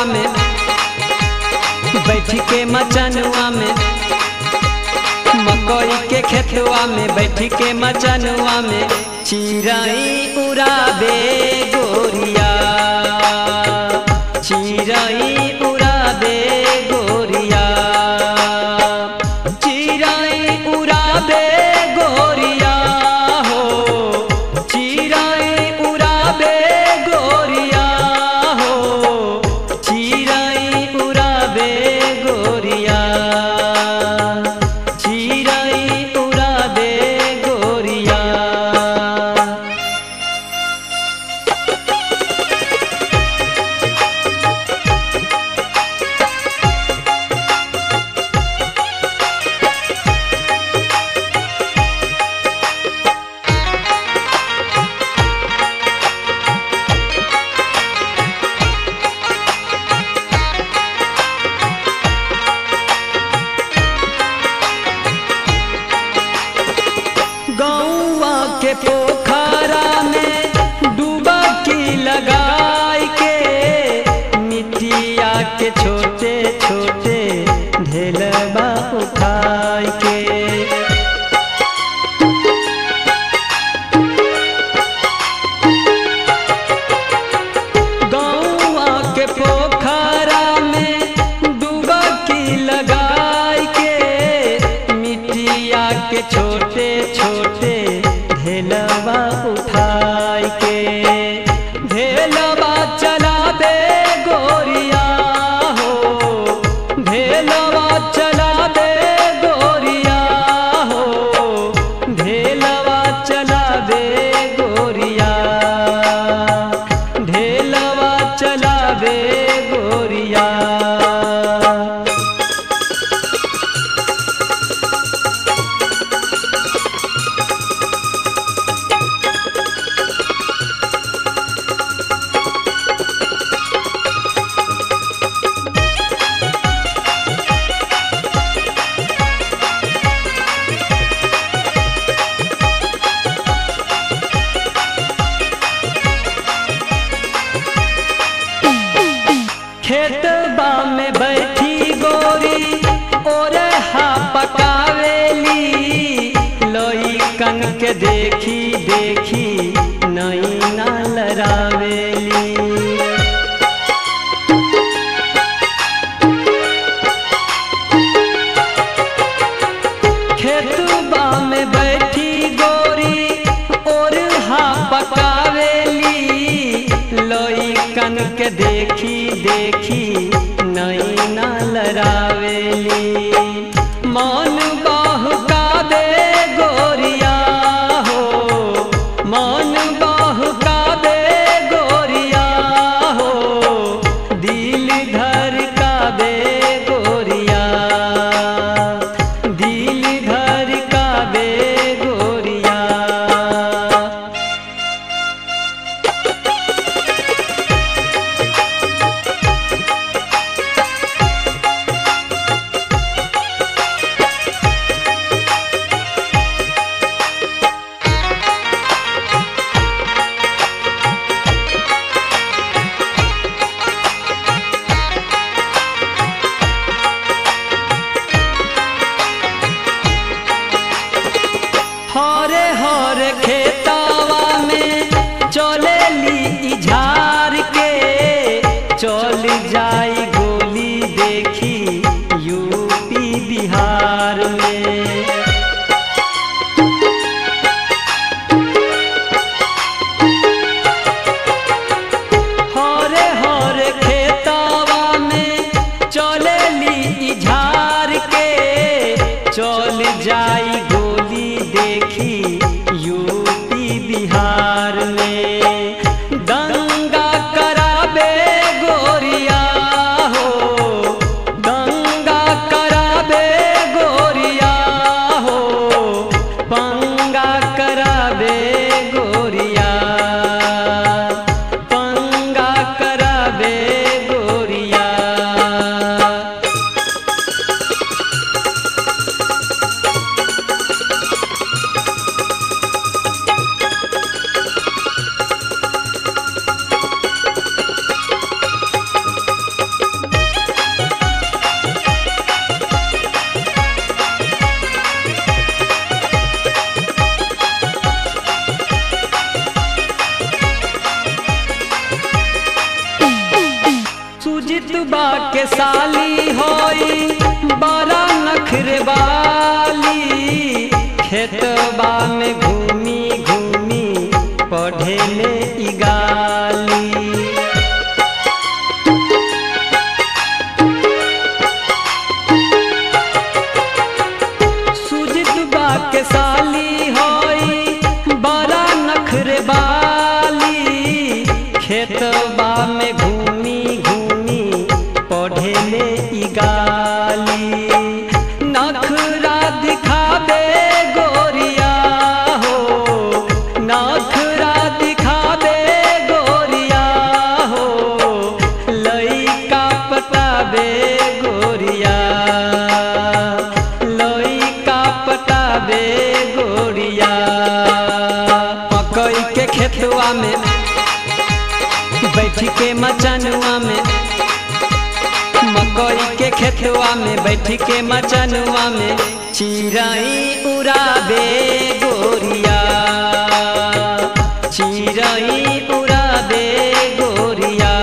में बैठ के मचनुआ में मकई के खेतवा में बैठ के मचनुआ में चिड़ई उड़ाबे गोरिया चिड़ई उड़ाबे गोरिया चिड़ई उड़ाबे गोरिया हो चिड़ई उड़ाबे गोरिया हो चिड़ई उड़ाबे गोरिया चिड़ई उड़ाबे गोरिया गौआ के पोखरा में डुबकी लगाई के मिट्टिया के छोटे छोटे ढेलबा उठाई के गौआ के पोखरा में डुबकी लगाई के मिट्टिया के छोटे छोटे ढेलवा उठाई के ढेलवा चलाबे गोरिया हो ढेलवा चलाबे गोरिया हो ढेलवा चलाबे गोरिया ढेलवा चलाबे गोरिया खेतबा में बैठी गोरी ओरे हा पकावेली लोई कन के देखी देखी नई ना लरावेली खेतबा में बैठी गोरी और हा पकावेली लोई कन के देखी देखी नई ना लरावेली मन बाहुकाबे गोरिया हो मन बाहुकाबे गोरिया हो दिल धड़काबे गोरिया दिल धड़काबे गोरिया हरे हरे खेतावा में चलेली झार के चल जाई गोली देखी यूपी बिहार में हरे हरे खेतावा में चलेली झार के चल जाई गोली देखी यूपी बिहार में दंगा कराबे गोरिया हो दंगा साली होई बड़ा नखरवाली खेतबा में घूमी घूमी पढ़ेले ई गाली सुजित बा के साली होई बड़ा नखरवाली खेतबा में घूमी घूमी पढ़ेले ई गाली नखरा दिखाबे गोरिया हो नखरा दिखाबे गोरिया हो लइका पटाबे गोरिया लइका पटाबे गोरिया मकई के खेतवा में बैठ के मचनुआ में मकई के खेतवा में बैठ के मचनुआ में चिराई उड़ाबे गोरिया चिराई उड़ाबे गोरिया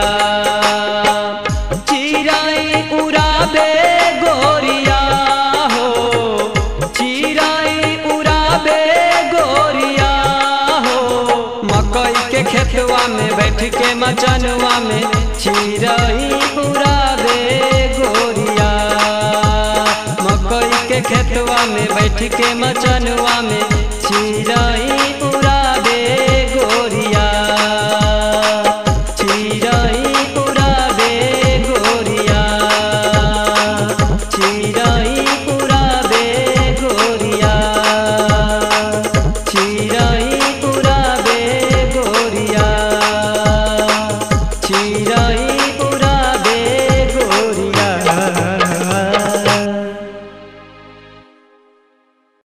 चिराई उड़ाबे गोरिया हो चिराई उड़ाबे गोरिया हो मकई के खेतवा में बैठ के मचनुआ में चिराई उड़ाबे गोरिया मकई के खेतवा में बैठ के मचनुआ में चिराई